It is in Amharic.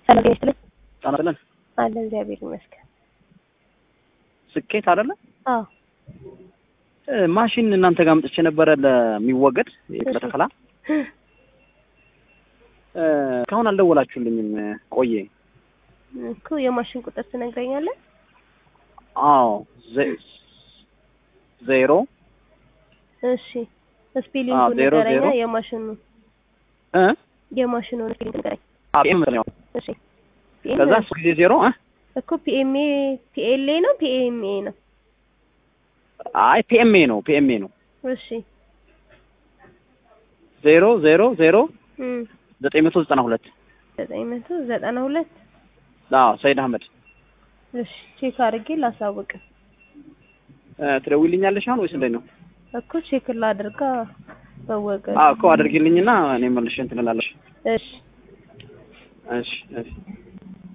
ሰላም ይስጥልኝ። ጣናለን አለ እግዚአብሔር ይመስገን። ስኬት አይደለ አዎ እ ማሽን እናንተ ጋር አምጥቼ ነበረ ለሚወገድ ለተከላ እ እስካሁን አልደወላችሁልኝም። ቆየ። እኮ የማሽን ቁጥር ትነግረኛለህ? አዎ ዘ- ዜሮ እሺ ስፔሊንግ አዎ፣ ዜሮ ንገረኛ። ዜሮ። የማሽኑ እ የማሽኑን ስፔሊንግ ንገረኝ። ፒኤም ነው። እሺ ከዛ ሶስት ጊዜ ዜሮ እ እኮ ፒኤምኤ ፒኤልኤ ነው ፒኤምኤ ነው? አይ ፒኤምኤ ነው ፒኤምኤ ነው። እሺ ዜሮ ዜሮ ዜሮ እም ዘጠኝ መቶ ዘጠና ሁለት ዘጠኝ መቶ ዘጠና ሁለት አዎ ሰይድ አህመድ እሺ ቼክ አድርጌ ላሳውቅ እ ትደውይልኛለሽ አሁን ወይስ እንዴት ነው? እኮ ቼክ ላድርጋ በወገን አዎ እኮ አድርጊልኝና እኔ መልሼ እንትን እላለሽ። እሺ እሺ እሺ